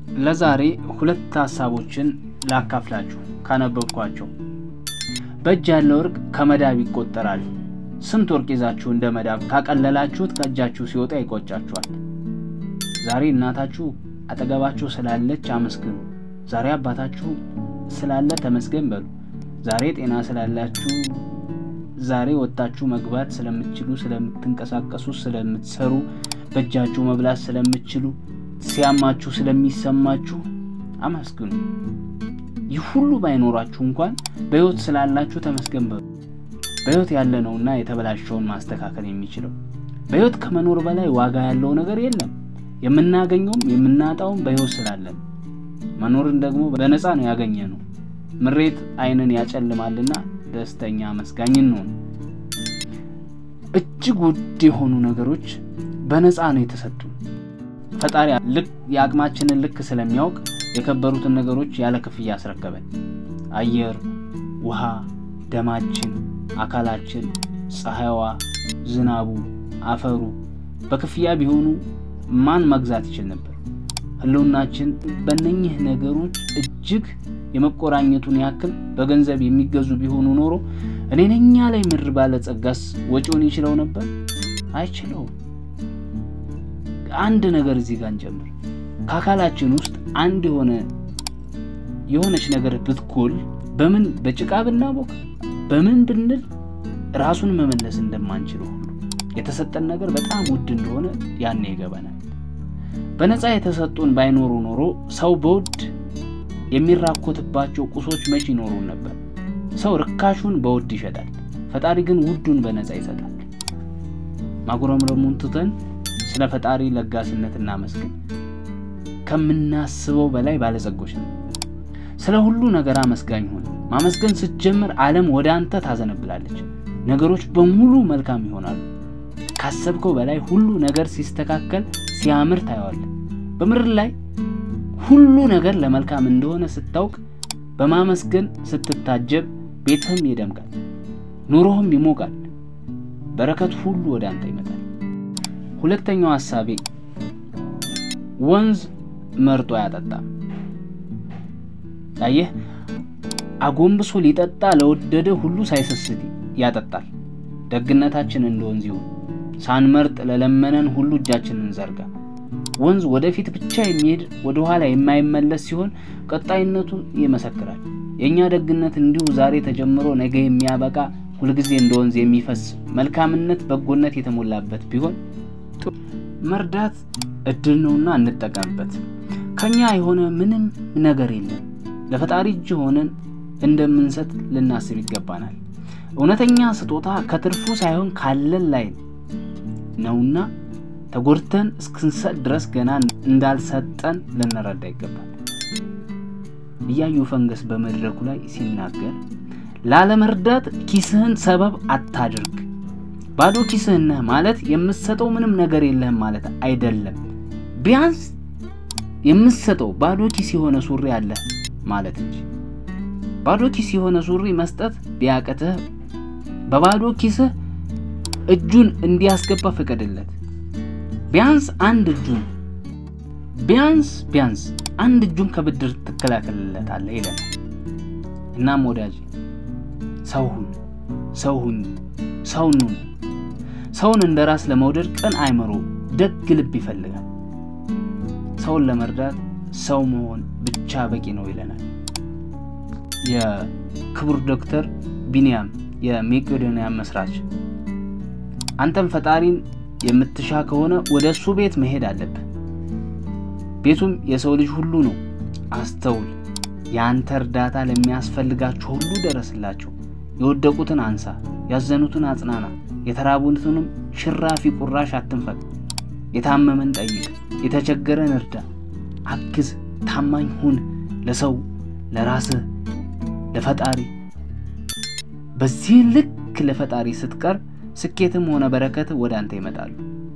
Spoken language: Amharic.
ለዛሬ ሁለት ሀሳቦችን ላካፍላችሁ ካነበብኳቸው። በእጅ ያለ ወርቅ ከመዳብ ይቆጠራል። ስንት ወርቅ ይዛችሁ እንደ መዳብ ካቀለላችሁት ከእጃችሁ ሲወጣ ይቆጫችኋል። ዛሬ እናታችሁ አጠገባችሁ ስላለች አመስግኑ። ዛሬ አባታችሁ ስላለ ተመስገን በሉ። ዛሬ ጤና ስላላችሁ፣ ዛሬ ወጥታችሁ መግባት ስለምትችሉ፣ ስለምትንቀሳቀሱ፣ ስለምትሰሩ፣ በእጃችሁ መብላት ስለምትችሉ፣ ሲያማችሁ ስለሚሰማችሁ አመስግኑ። ይህ ሁሉ ባይኖራችሁ እንኳን በሕይወት ስላላችሁ ተመስገን በሉ። በሕይወት ያለ ነውና የተበላሸውን ማስተካከል የሚችለው። በሕይወት ከመኖር በላይ ዋጋ ያለው ነገር የለም። የምናገኘውም የምናጣውም በሕይወት ስላለን፣ መኖርን ደግሞ በነፃ ነው ያገኘ ነው። ምሬት ዓይንን ያጨልማልና ደስተኛ አመስጋኝ እንሆን። እጅግ ውድ የሆኑ ነገሮች በነፃ ነው የተሰጡን። ፈጣሪ ልክ የአቅማችንን ልክ ስለሚያውቅ የከበሩትን ነገሮች ያለ ክፍያ አስረከበን። አየር፣ ውሃ፣ ደማችን፣ አካላችን፣ ፀሐይዋ፣ ዝናቡ፣ አፈሩ በክፍያ ቢሆኑ ማን መግዛት ይችል ነበር? ህልውናችን በእነኚህ ነገሮች እጅግ የመቆራኘቱን ያክል በገንዘብ የሚገዙ ቢሆኑ ኖሮ እኔ ነኛ ላይ ምድር ባለጸጋስ ወጪውን ይችለው ነበር? አይችለውም። አንድ ነገር እዚህ ጋር እንጨምር። ከአካላችን ውስጥ አንድ የሆነ የሆነች ነገር ብትጎል በምን በጭቃ ብናቦካ በምን ብንል ራሱን መመለስ እንደማንችለው ሁሉ የተሰጠን ነገር በጣም ውድ እንደሆነ ያኔ ይገባናል። በነፃ የተሰጡን ባይኖሩ ኖሮ ሰው በውድ የሚራኮትባቸው ቁሶች መች ይኖሩን ነበር? ሰው ርካሹን በውድ ይሸጣል፣ ፈጣሪ ግን ውዱን በነፃ ይሰጣል። ማጉረምረሙን ትተን ስለ ፈጣሪ ለጋስነት እናመስግን። ከምናስበው በላይ ባለጸጎች ነው። ስለ ሁሉ ነገር አመስጋኝ ሆነ። ማመስገን ስትጀምር ዓለም ወደ አንተ ታዘነብላለች። ነገሮች በሙሉ መልካም ይሆናሉ። ካሰብከው በላይ ሁሉ ነገር ሲስተካከል ሲያምር ታየዋለህ። በምድር ላይ ሁሉ ነገር ለመልካም እንደሆነ ስታውቅ በማመስገን ስትታጀብ ቤትህም ይደምቃል፣ ኑሮህም ይሞቃል፣ በረከት ሁሉ ወደ አንተ ይመጣል። ሁለተኛው ሐሳቤ ወንዝ መርጦ አያጠጣም። አየህ፣ አጎንብሶ ሊጠጣ ለወደደ ሁሉ ሳይሰስት ያጠጣል። ደግነታችን እንደ ወንዝ ይሁን። ሳንመርጥ ለለመነን ሁሉ እጃችንን እንዘርጋ። ወንዝ ወደፊት ብቻ የሚሄድ ወደ ኋላ የማይመለስ ሲሆን ቀጣይነቱ ይመሰክራል። የእኛ ደግነት እንዲሁ ዛሬ ተጀምሮ ነገ የሚያበቃ ሁልጊዜ እንደ ወንዝ የሚፈስ መልካምነት፣ በጎነት የተሞላበት ቢሆን መርዳት እድል ነውና እንጠቀምበት። ከኛ የሆነ ምንም ነገር የለም። ለፈጣሪ እጅ ሆነን እንደምንሰጥ ልናስብ ይገባናል። እውነተኛ ስጦታ ከትርፉ ሳይሆን ካለን ላይ ነውና ተጎድተን እስክንሰጥ ድረስ ገና እንዳልሰጠን ልንረዳ ይገባል። እያዩ ፈንገስ በመድረኩ ላይ ሲናገር ላለመርዳት ኪስህን ሰበብ አታድርግ። ባዶ ኪስህን ነህ ማለት የምትሰጠው ምንም ነገር የለህም ማለት አይደለም። ቢያንስ የምትሰጠው ባዶ ኪስ የሆነ ሱሪ አለህ ማለት እንጂ ባዶ ኪስ የሆነ ሱሪ መስጠት ቢያቅትህ በባዶ ኪስህ እጁን እንዲያስገባ ፍቀድለት። ቢያንስ አንድ እጁን ቢያንስ ቢያንስ አንድ እጁን ከብድር ትከላከልለታለህ ይለናል። እናም ወዳጅ ሰው ሁን፣ ሰው ሁኝ፣ ሰው ኑን። ሰውን እንደ ራስ ለመውደድ ቅን አእምሮ፣ ደግ ልብ ይፈልጋል። ሰውን ለመርዳት ሰው መሆን ብቻ በቂ ነው ይለናል የክቡር ዶክተር ቢንያም የሜቄዶንያ መስራች። አንተም ፈጣሪን የምትሻ ከሆነ ወደ እሱ ቤት መሄድ አለብህ። ቤቱም የሰው ልጅ ሁሉ ነው። አስተውል። የአንተ እርዳታ ለሚያስፈልጋቸው ሁሉ ደረስላቸው። የወደቁትን አንሳ፣ ያዘኑትን አጽናና፣ የተራቡትንም ሽራፊ ቁራሽ አትንፈቅ። የታመመን ጠይቅ፣ የተቸገረን እርዳ፣ አግዝ፣ ታማኝ ሁን። ለሰው ለራስህ፣ ለፈጣሪ። በዚህ ልክ ለፈጣሪ ስትቀር ስኬትም ሆነ በረከት ወደ አንተ ይመጣሉ።